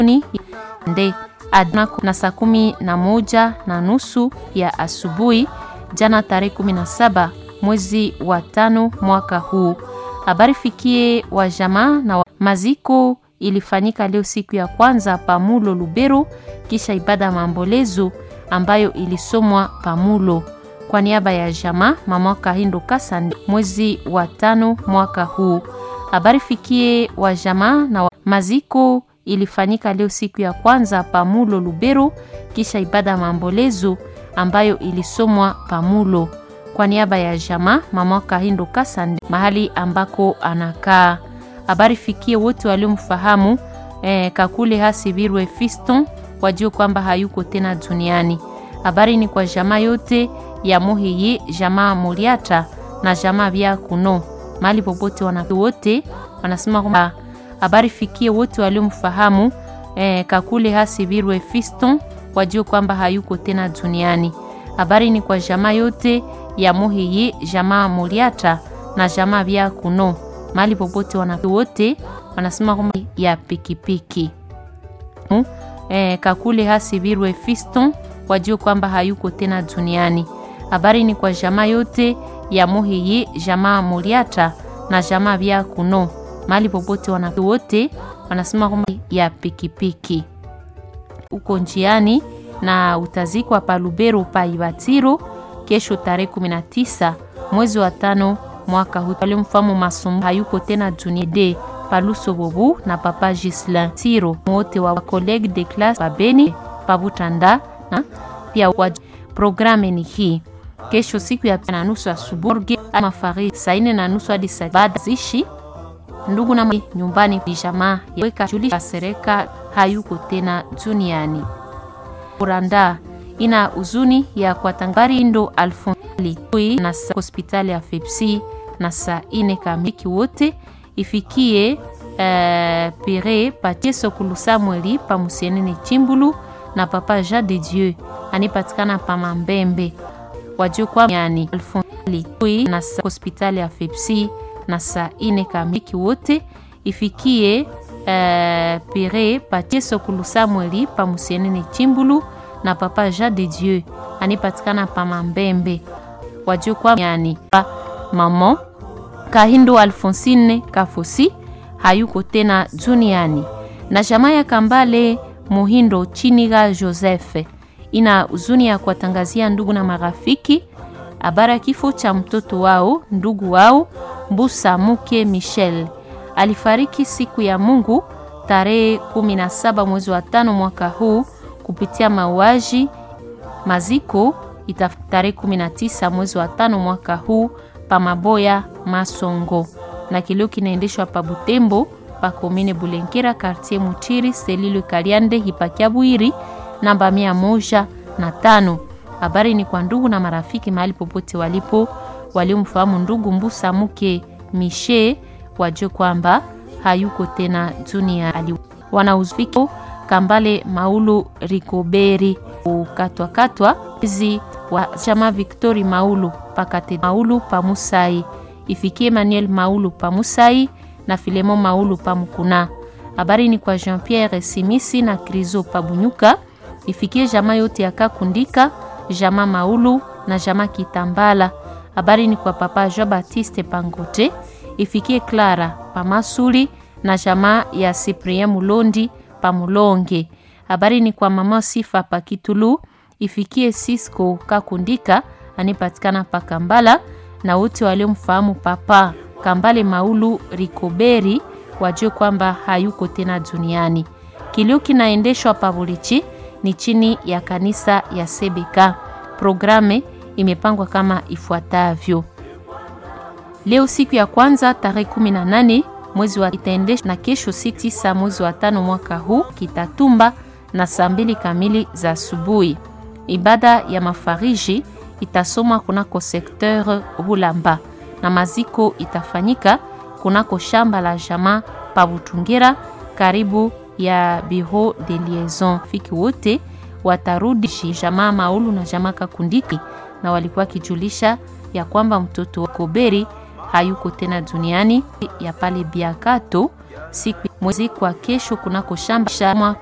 nde adna na saa kumi na moja na nusu ya asubuhi jana tarehe 17 mwezi wa tano mwaka huu. Habari fikie wa jamaa na wa maziko ilifanyika leo siku ya kwanza Pamulo Lubero, kisha ibada ya maombolezo ambayo ilisomwa Pamulo kwa niaba ya jamaa mama Kahindo Kasande mwezi wa tano mwaka huu. Habari fikie wa jamaa na wa maziko ilifanyika leo siku ya kwanza Pamulo Lubero, kisha ibada ya maombolezo ambayo ilisomwa Pamulo kwa niaba ya jamaa mama Kahindo Kasande mahali ambako anakaa. Habari fikie wote waliomfahamu eh, Kakule Hasibirwe Fiston wajue kwamba hayuko tena duniani. Habari ni kwa jamaa yote ya Muhiyi, jamaa Muriata na jamaa vya Kuno mahali popote wana wote wanasema kwamba habari fikie wote waliomfahamu eh, Kakule Hasibirwe Fiston wajue kwamba hayuko tena duniani. Habari ni kwa jamaa yote ya Muhiyi, jamaa Muriata na jamaa vya Kuno mahali popote wana wote wanasema kwamba ya pikipiki eh, Kakule Hasibirwe Fiston wajue kwamba hayuko tena duniani. Habari ni kwa jamaa yote ya Muhiyi, jamaa Muriata na jamaa vya Kuno mahali popote wana wote wanasema kwamba ya pikipiki uko njiani na utazikwa pa Lubero pa Ibatiro kesho tarehe 19 mwezi wa tano mwaka huu. Walimfahamu Masumbu hayuko tena duniani Paluso Bobu na Papa Gislin Tiro wote wa college de classe Babeni Pabutanda na pia wa programme ni hii kesho siku ya na nusu asubuhi ama fari saa nne na nusu hadi saa baada zishi ndugu na nyumbani jamaa weka julisha sereka hayuko tena duniani. Uranda ina huzuni ya kwatangari ndo alfonsli na hospitali ya Fepsi na saa ine kamiki wote ifikie uh, pere patie sokulu Samueli pa musienene Chimbulu na papa Jean de Dieu anipatikana pa Mambembe wajue kwa yani alfonsli na hospitali ya Fepsi na saa ine kamiki wote ifikie uh, pere patie sokulu Samueli pa musienene Chimbulu na papa Jean de Dieu anipatikana pa Mambembe wajue kwa yani mama Kahindo Alfonsine Kafosi hayuko tena duniani na jamaa ya Kambale Muhindo Chiniga Joseph ina huzuni ya kuwatangazia ndugu na marafiki habari ya kifo cha mtoto wao ndugu wao Mbusa Muke Michel alifariki siku ya Mungu tarehe 17 mwezi wa tano mwaka huu kupitia mauaji. Maziko ita tarehe 19 mwezi wa tano mwaka huu pa Maboya Masongo, na kilio kinaendeshwa pa Butembo pa komine Bulenkera quartier Mutiri selilo Kaliande hipakia Bwiri namba mia moja na tano. Habari ni kwa ndugu na marafiki mahali popote walipo waliomfahamu ndugu Mbusa Muke Mishe wajue kwamba hayuko tena duniani. Wanauziki Kambale Maulu Rikoberi ukatwakatwa hizi wa chama Victori Maulu pakate Maulu pamusai ifikie Emmanuel Maulu pamusai na Filemo Maulu pamukuna. Habari ni kwa Jean Pierre Simisi na Krizo pabunyuka ifikie jamaa yote ya Kakundika jamaa Maulu na jamaa Kitambala. Habari ni kwa papa Jean Baptiste Pangote ifikie Clara Pamasuli na jamaa ya Cyprien Mulondi Pamulonge. Habari ni kwa mama Sifa Pakitulu ifikie Cisco Kakundika anipatikana pa Kambala na wote waliomfahamu papa Kambale Maulu Rikoberi wajue kwamba hayuko tena duniani. Kilio kinaendeshwa Pabulichi ni chini ya kanisa ya Sebeka. Programe imepangwa kama ifuatavyo: leo siku ya kwanza tarehe 18 mwezi wa itaendeshwa na kesho siku tisa mwezi wa tano mwaka huu Kitatumba na saa mbili kamili za asubuhi. Ibada ya mafariji itasomwa kunako sekteur Hulamba na maziko itafanyika kunako shamba la jamaa pa Butungira karibu ya bureau de liaison. Fiki wote watarudi jamaa Maulu na jamaa Kakundiki, na walikuwa kijulisha ya kwamba mtoto wa Koberi hayuko tena duniani ya pale Biakato siku mwezi kwa kesho kunako shamba